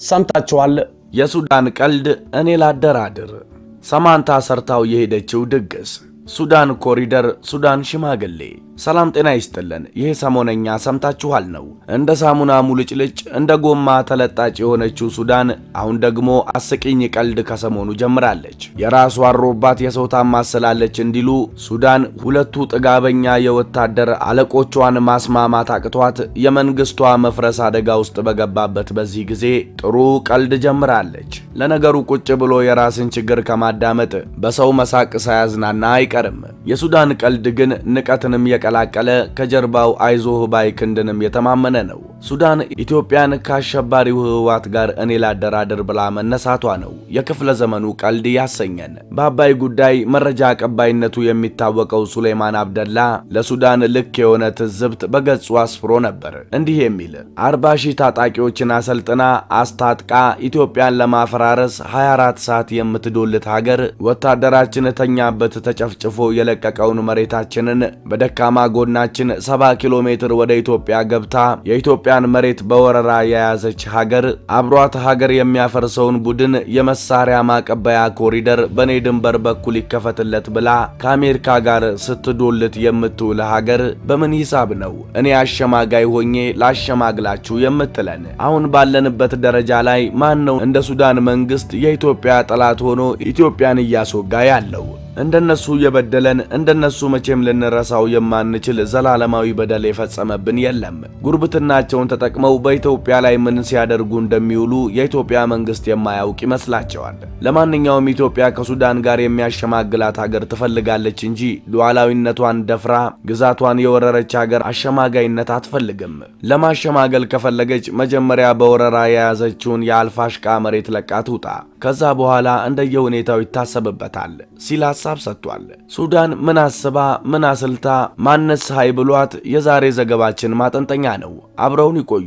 ሰምታችኋል። የሱዳን ቀልድ እኔ ላደራድር። ሰማንታ ሰርታው የሄደችው ድግስ ሱዳን ኮሪደር፣ ሱዳን ሽማግሌ። ሰላም ጤና ይስጥልን። ይሄ ሰሞነኛ ሰምታችኋል ነው። እንደ ሳሙና ሙልጭልጭ እንደ ጎማ ተለጣጭ የሆነችው ሱዳን አሁን ደግሞ አስቂኝ ቀልድ ከሰሞኑ ጀምራለች። የራሷ አሮባት የሰው ታማስላለች እንዲሉ ሱዳን ሁለቱ ጥጋበኛ የወታደር አለቆቿን ማስማማት አቅቷት የመንግስቷ መፍረስ አደጋ ውስጥ በገባበት በዚህ ጊዜ ጥሩ ቀልድ ጀምራለች። ለነገሩ ቁጭ ብሎ የራስን ችግር ከማዳመጥ በሰው መሳቅ ሳያዝናና አይቀርም። የሱዳን ቀልድ ግን ንቀትንም የቀላቀለ ከጀርባው አይዞህ ባይ ክንድንም የተማመነ ነው። ሱዳን ኢትዮጵያን ከአሸባሪው ህወሓት ጋር እኔ ላደራድር ብላ መነሳቷ ነው የክፍለ ዘመኑ ቀልድ ያሰኘን። በአባይ ጉዳይ መረጃ አቀባይነቱ የሚታወቀው ሱሌማን አብደላ ለሱዳን ልክ የሆነ ትዝብት በገጹ አስፍሮ ነበር። እንዲህ የሚል አርባ ሺህ ታጣቂዎችን አሰልጥና አስታጥቃ ኢትዮጵያን ለማፈራረስ 24 ሰዓት የምትዶልት ሀገር ወታደራችን ተኛበት ተጨፍጭፎ የለቀቀውን መሬታችንን በደካማ ጎናችን 70 ኪሎ ሜትር ወደ ኢትዮጵያ ገብታ የኢትዮጵያን መሬት በወረራ የያዘች ሀገር አብሯት ሀገር የሚያፈርሰውን ቡድን የመሳሪያ ማቀበያ ኮሪደር በኔ ድንበር በኩል ይከፈትለት ብላ ከአሜሪካ ጋር ስትዶልት የምትውል ሀገር በምን ሂሳብ ነው እኔ አሸማጋይ ሆኜ ላሸማግላችሁ የምትለን? አሁን ባለንበት ደረጃ ላይ ማን ነው እንደ ሱዳን መንግስት የኢትዮጵያ ጠላት ሆኖ ኢትዮጵያን እያስወጋ ያለው? እንደነሱ የበደለን እንደነሱ መቼም ልንረሳው የማንችል ዘላለማዊ በደል የፈጸመብን የለም። ጉርብትናቸውን ተጠቅመው በኢትዮጵያ ላይ ምን ሲያደርጉ እንደሚውሉ የኢትዮጵያ መንግስት የማያውቅ ይመስላቸዋል። ለማንኛውም ኢትዮጵያ ከሱዳን ጋር የሚያሸማግላት ሀገር ትፈልጋለች እንጂ ሉዓላዊነቷን ደፍራ ግዛቷን የወረረች ሀገር አሸማጋይነት አትፈልግም። ለማሸማገል ከፈለገች መጀመሪያ በወረራ የያዘችውን የአልፋሽቃ መሬት ለቃ ትውጣ። ከዛ በኋላ እንደየሁኔታው ይታሰብበታል ሲል ሐሳብ ሰጥቷል። ሱዳን ምን አስባ ምን አስልታ ማነስ ሃይ ብሏት የዛሬ ዘገባችን ማጠንጠኛ ነው። አብረውን ይቆዩ።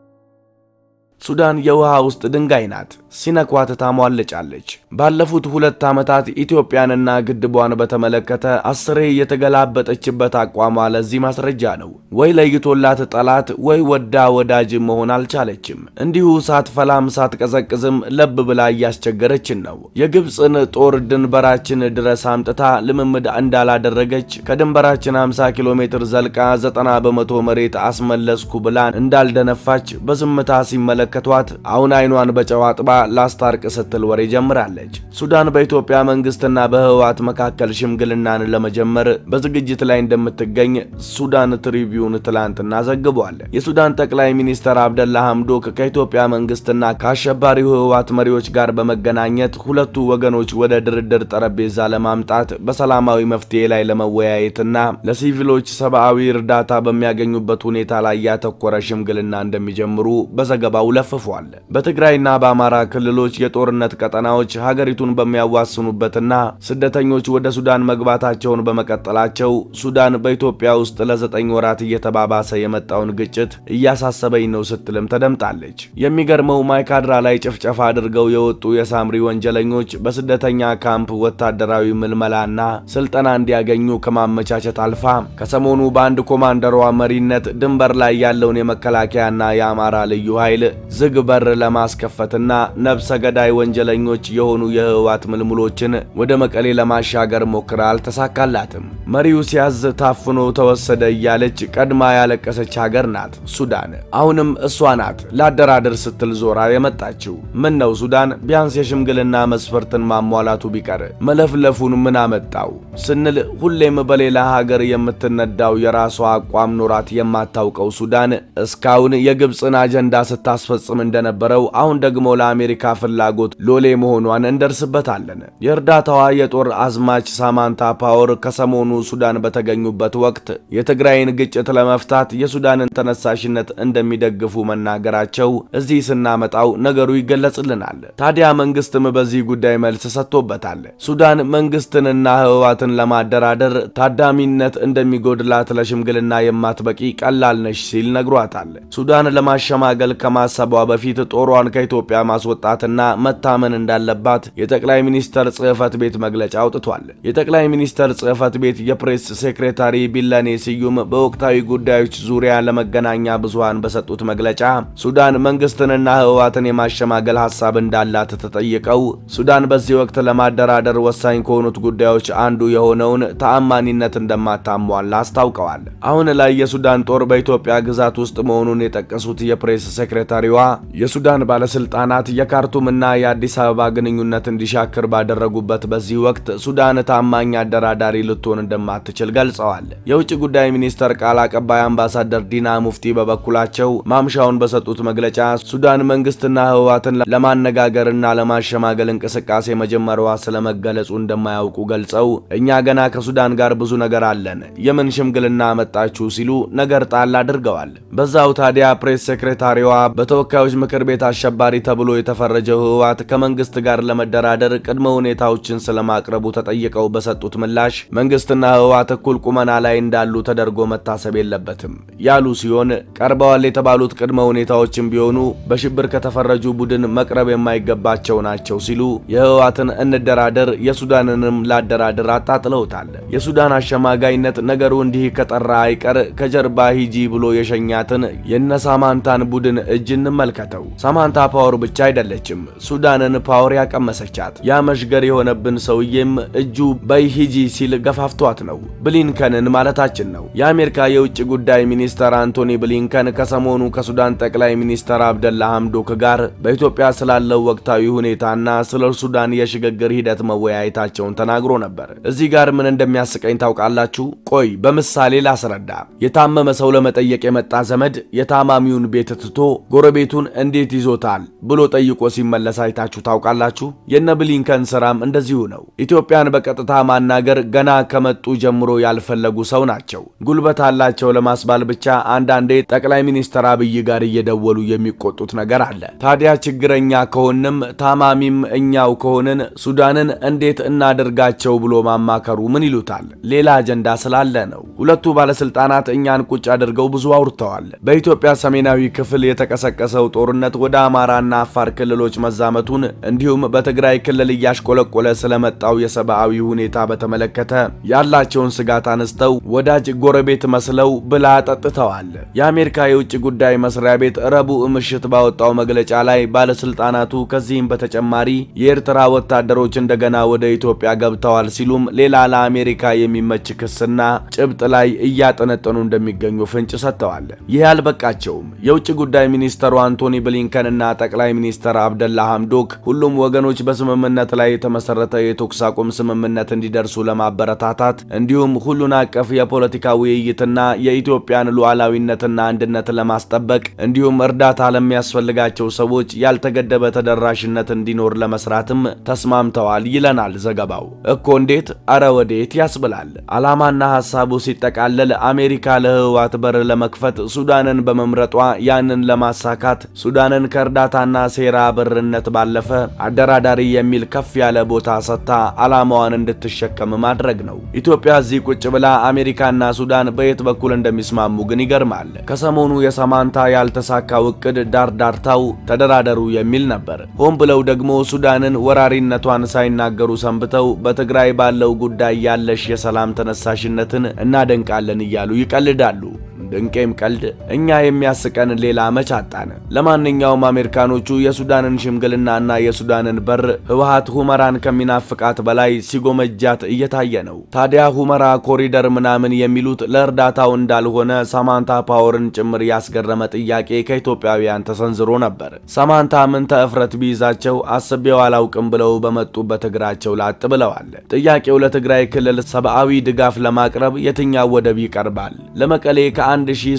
ሱዳን የውሃ ውስጥ ድንጋይ ናት። ሲነኳት ታሟለጫለች። ባለፉት ሁለት ዓመታት ኢትዮጵያንና ግድቧን በተመለከተ አስሬ የተገላበጠችበት አቋሟ ለዚህ ማስረጃ ነው። ወይ ለይቶላት ጠላት ወይ ወዳ ወዳጅ መሆን አልቻለችም። እንዲሁ ሳትፈላም ሳትቀዘቅዝም ለብ ብላ እያስቸገረችን ነው። የግብፅን ጦር ድንበራችን ድረስ አምጥታ ልምምድ እንዳላደረገች ከድንበራችን 50 ኪሎ ሜትር ዘልቃ 90 በመቶ መሬት አስመለስኩ ብላ እንዳልደነፋች በዝምታ ሲመለከ ከተዋት አሁን አይኗን በጨው አጥባ ላስታርቅ ስትል ወሬ ጀምራለች። ሱዳን በኢትዮጵያ መንግስትና በህወሓት መካከል ሽምግልናን ለመጀመር በዝግጅት ላይ እንደምትገኝ ሱዳን ትሪቢዩን ትላንትና ዘግቧል። የሱዳን ጠቅላይ ሚኒስትር አብደላ ሐምዶክ ከኢትዮጵያ መንግስትና ከአሸባሪው ህወሓት መሪዎች ጋር በመገናኘት ሁለቱ ወገኖች ወደ ድርድር ጠረጴዛ ለማምጣት በሰላማዊ መፍትሄ ላይ ለመወያየትና ለሲቪሎች ሰብአዊ እርዳታ በሚያገኙበት ሁኔታ ላይ ያተኮረ ሽምግልና እንደሚጀምሩ በዘገባው ለፍፏል። በትግራይና በአማራ ክልሎች የጦርነት ቀጠናዎች ሀገሪቱን በሚያዋስኑበትና ስደተኞች ወደ ሱዳን መግባታቸውን በመቀጠላቸው ሱዳን በኢትዮጵያ ውስጥ ለዘጠኝ ወራት እየተባባሰ የመጣውን ግጭት እያሳሰበኝ ነው ስትልም ተደምጣለች። የሚገርመው ማይካድራ ላይ ጭፍጨፋ አድርገው የወጡ የሳምሪ ወንጀለኞች በስደተኛ ካምፕ ወታደራዊ ምልመላና ስልጠና እንዲያገኙ ከማመቻቸት አልፋ ከሰሞኑ በአንድ ኮማንደሯ መሪነት ድንበር ላይ ያለውን የመከላከያና የአማራ ልዩ ኃይል ዝግ በር ለማስከፈትና ነብሰ ገዳይ ወንጀለኞች የሆኑ የህወሓት ምልምሎችን ወደ መቀሌ ለማሻገር ሞክራ አልተሳካላትም። መሪው ሲያዝ ታፍኖ ተወሰደ እያለች ቀድማ ያለቀሰች ሀገር ናት ሱዳን። አሁንም እሷ ናት ላደራድር ስትል ዞራ የመጣችው። ምን ነው ሱዳን ቢያንስ የሽምግልና መስፈርትን ማሟላቱ ቢቀር መለፍለፉን ምን አመጣው ስንል ሁሌም በሌላ ሀገር የምትነዳው የራሷ አቋም ኖራት የማታውቀው ሱዳን እስካሁን የግብፅን አጀንዳ ስታስፈጽም እንደነበረው አሁን ደግሞ ለአሜሪካ ፍላጎት ሎሌ መሆኗን እንደርስበታለን። የእርዳታዋ የጦር አዝማች ሳማንታ ፓወር ከሰሞኑ ሱዳን በተገኙበት ወቅት የትግራይን ግጭት ለመፍታት የሱዳንን ተነሳሽነት እንደሚደግፉ መናገራቸው እዚህ ስናመጣው ነገሩ ይገለጽልናል። ታዲያ መንግስትም በዚህ ጉዳይ መልስ ሰጥቶበታል። ሱዳን መንግስትንና ህወሓትን ለማደራደር ታዳሚነት እንደሚጎድላት ለሽምግልና የማትበቂ ቀላል ነሽ ሲል ነግሯታል። ሱዳን ለማሸማገል ከማሰባ ከማሰቧ በፊት ጦሯን ከኢትዮጵያ ማስወጣትና መታመን እንዳለባት የጠቅላይ ሚኒስተር ጽሕፈት ቤት መግለጫ አውጥቷል። የጠቅላይ ሚኒስተር ጽሕፈት ቤት የፕሬስ ሴክሬታሪ ቢለኔ ስዩም በወቅታዊ ጉዳዮች ዙሪያ ለመገናኛ ብዙሃን በሰጡት መግለጫ ሱዳን መንግስትንና ህወሓትን የማሸማገል ሀሳብ እንዳላት ተጠይቀው ሱዳን በዚህ ወቅት ለማደራደር ወሳኝ ከሆኑት ጉዳዮች አንዱ የሆነውን ተአማኒነት እንደማታሟላ አስታውቀዋል። አሁን ላይ የሱዳን ጦር በኢትዮጵያ ግዛት ውስጥ መሆኑን የጠቀሱት የፕሬስ ሴክሬታሪዋ የሱዳን ባለስልጣናት የካርቱምና የአዲስ አበባ ግንኙነት እንዲሻክር ባደረጉበት በዚህ ወቅት ሱዳን ታማኝ አደራዳሪ ልትሆን እንደማትችል ገልጸዋል። የውጭ ጉዳይ ሚኒስተር ቃል አቀባይ አምባሳደር ዲና ሙፍቲ በበኩላቸው ማምሻውን በሰጡት መግለጫ ሱዳን መንግስትና ህወሓትን ለማነጋገርና ለማሸማገል እንቅስቃሴ መጀመሪያዋ ስለመገለጹ እንደማያውቁ ገልጸው እኛ ገና ከሱዳን ጋር ብዙ ነገር አለን፣ የምን ሽምግልና መጣችሁ ሲሉ ነገር ጣል አድርገዋል። በዛው ታዲያ ፕሬስ ሴክሬታሪዋ በተወካዮች ምክር ቤት አሸባሪ ተብሎ የተፈረጀው ህወሓት ከመንግስት ጋር ለመደራደር ቅድመ ሁኔታዎችን ስለማቅረቡ ተጠይቀው በሰጡት ምላሽ መንግስትና ህወሓት እኩል ቁመና ላይ እንዳሉ ተደርጎ መታሰብ የለበትም ያሉ ሲሆን ቀርበዋል የተባሉት ቅድመ ሁኔታዎችም ቢሆኑ በሽብር ከተፈረጁ ቡድን መቅረብ የማይገባቸው ናቸው ሲሉ የህወሓትን እንደራደር የሱዳንንም ላደራድር አጣጥለውታል። የሱዳን አሸማጋይነት ነገሩ እንዲህ ከጠራ አይቀር ከጀርባ ሂጂ ብሎ የሸኛትን የነሳማንታን ቡድን እጅ እንመልከተው። ሳማንታ ፓወር ብቻ አይደለችም፣ ሱዳንን ፓወር ያቀመሰቻት። ያ መሽገር የሆነብን ሰውዬም እጁ በይ ሂጂ ሲል ገፋፍቷት ነው። ብሊንከንን ማለታችን ነው። የአሜሪካ የውጭ ጉዳይ ሚኒስተር አንቶኒ ብሊንከን ከሰሞኑ ከሱዳን ጠቅላይ ሚኒስተር አብደላ ሐምዶክ ጋር በኢትዮጵያ ስላለው ወቅታዊ ሁኔታና ስለ ሱዳን የሽግግር ሂደት መወያየታቸውን ተናግሮ ነበር። እዚህ ጋር ምን እንደሚያስቀኝ ታውቃላችሁ? ቆይ በምሳሌ ላስረዳ። የታመመ ሰው ለመጠየቅ የመጣ ዘመድ የታማሚውን ቤት ትቶ ጎረቤቱን እንዴት ይዞታል ብሎ ጠይቆ ሲመለስ አይታችሁ ታውቃላችሁ? የነ ብሊንከን ስራም እንደዚሁ ነው። ኢትዮጵያን በቀጥታ ማናገር ገና ከመጡ ጀምሮ ያልፈለጉ ሰው ናቸው። ጉልበት አላቸው ለማስባል ብቻ አንዳንዴ ጠቅላይ ሚኒስትር አብይ ጋር እየደወሉ የሚቆጡት ነገር አለ። ታዲያ ችግረኛ ከሆንም ታማሚም እኛው ከሆንን ሱዳንን እንዴት እናደርጋቸው ብሎ ማማከሩ ምን ይሉታል? ሌላ አጀንዳ ስላለ ነው። ሁለቱ ባለስልጣናት እኛን ቁጭ አድርገው ብዙ አውርተዋል። በኢትዮጵያ ሰሜናዊ ክፍል የተቀሰቀሰው ጦርነት ወደ አማራና አፋር ክልሎች መዛመቱን እንዲሁም በትግራይ ክልል እያሽቆለቆለ ስለመጣው የሰብአዊ ሁኔታ በተመለከተ ያላቸውን ስጋት አነስተው ወዳጅ ጎረቤት መስለው ብላ ጠጥተዋል። የአሜሪካ የውጭ ጉዳይ መስሪያ ቤት ረቡዕ ምሽት ባወጣው መግለጫ ላይ ባለስልጣናቱ ከዚህም በተጨማሪ የኤርትራ ወታደሮች እንደገና ወደ ኢትዮጵያ ገብተዋል ሲሉም ሌላ ለአሜሪካ የሚመች ክስና ጭብጥ ላይ እያጠነጠኑ እንደሚገኙ ፍንጭ ሰጥተዋል። ይህ አልበቃቸውም። የውጭ ጉዳይ ሚኒስተሩ አንቶኒ ብሊንከንና ጠቅላይ ሚኒስተር አብደላ ሐምዶክ ሁሉም ወገኖች በስምምነት ላይ የተመሰረተ የተኩስ አቁም ስምምነት እንዲደርሱ ለማበረታታት እንዲሁም ሁሉን አቀፍ የፖለቲካ ውይይትና የኢትዮጵያን ሉዓላዊነትና አንድነት ለማስጠበቅ እንዲሁም እርዳታ ለሚያስፈልጋቸው ሰዎች ያልተገደበ ተደራሽነት እንዲኖር ለመስራትም ተስማምተዋል ይለናል ዘገባው። እኮ እንዴት አረ ወዴት ያስብላል። ዓላማና ሐሳቡ ሲጠቃለል አሜሪካ ለህወሓት በር ለመክፈት ሱዳንን በመምረጧ ያንን ለማሳካት ሱዳንን ከእርዳታና ሴራ በርነት ባለፈ አደራዳሪ የሚል ከፍ ያለ ቦታ ሰጥታ ዓላማዋን እንድትሸከም ማድረግ ነው። ኢትዮጵያ እዚህ ቁጭ ብላ አሜሪካና ሱዳን በየት በኩል እንደሚስማሙ ግን ይገርማል። ከሰሞኑ የሳማንታ ያልተሳካው እቅድ ዳርዳርታው ተደራደሩ የሚል ነበር። ሆን ብለው ደግሞ ሱዳንን ወራሪነቷን ሳይናገሩ ሰንብተው በትግራይ ባለው ጉዳይ ያለሽ የሰላም ተነሳሽነትን እናደንቃለን እያሉ ይቀልዳሉ። ድንቄም ቀልድ እኛ የሚያስቀን ሌላ መች አጣን። ለማንኛውም አሜሪካኖቹ የሱዳንን ሽምግልናና የሱዳንን በር ህወሓት ሁመራን ከሚናፍቃት በላይ ሲጎመጃት እየታየ ነው። ታዲያ ሁመራ ኮሪደር ምናምን የሚሉት ለእርዳታው እንዳልሆነ ሳማንታ ፓወርን ጭምር ያስገረመ ጥያቄ ከኢትዮጵያውያን ተሰንዝሮ ነበር። ሳማንታ ምን ተእፍረት ቢይዛቸው አስቤው አላውቅም ብለው በመጡበት እግራቸው ላጥ ብለዋል። ጥያቄው ለትግራይ ክልል ሰብአዊ ድጋፍ ለማቅረብ የትኛው ወደብ ይቀርባል? ለመቀሌ ከ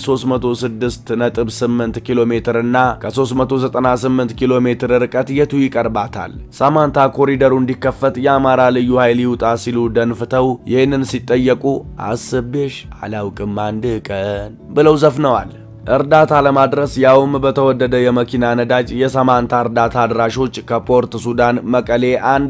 1368 ኪሎ ሜትር እና ከ398 ኪሎ ሜትር ርቀት የቱ ይቀርባታል? ሳማንታ ኮሪደሩ እንዲከፈት የአማራ ልዩ ኃይል ይውጣ ሲሉ ደንፍተው ይህንን ሲጠየቁ አስቤሽ አላውቅም አንድ ቀን ብለው ዘፍነዋል። እርዳታ ለማድረስ ያውም በተወደደ የመኪና ነዳጅ የሳማንታ እርዳታ አድራሾች ከፖርት ሱዳን መቀሌ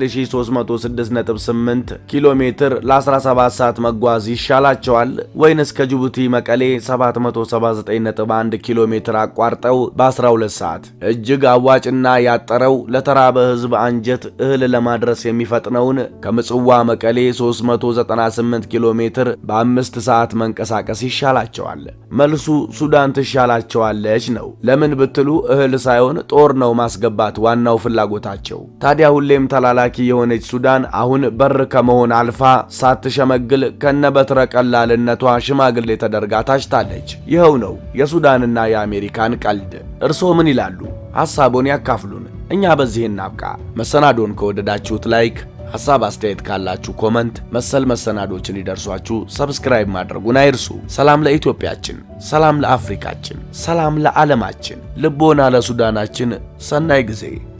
1368 ኪሎ ሜትር ለ17 ሰዓት መጓዝ ይሻላቸዋል ወይንስ ከጅቡቲ መቀሌ 779.1 ኪሎ ሜትር አቋርጠው በ12 ሰዓት? እጅግ አዋጭና ያጠረው ለተራበ ሕዝብ አንጀት እህል ለማድረስ የሚፈጥነውን ከምጽዋ መቀሌ 398 ኪሎ ሜትር በአምስት ሰዓት መንቀሳቀስ ይሻላቸዋል። መልሱ ሱዳን ትሻላቸዋለች ነው። ለምን ብትሉ እህል ሳይሆን ጦር ነው ማስገባት ዋናው ፍላጎታቸው። ታዲያ ሁሌም ተላላኪ የሆነች ሱዳን አሁን በር ከመሆን አልፋ ሳትሸመግል ከነበትረ ቀላልነቷ ሽማግሌ ተደርጋ ታጭታለች። ይኸው ነው የሱዳንና የአሜሪካን ቀልድ። እርስዎ ምን ይላሉ? ሐሳቦን ያካፍሉን። እኛ በዚህ እናብቃ። መሰናዶን ከወደዳችሁት ላይክ ሐሳብ አስተያየት ካላችሁ ኮመንት፣ መሰል መሰናዶችን ሊደርሷችሁ ሰብስክራይብ ማድረጉን አይርሱ። ሰላም ለኢትዮጵያችን፣ ሰላም ለአፍሪካችን፣ ሰላም ለዓለማችን። ልቦና ለሱዳናችን። ሰናይ ጊዜ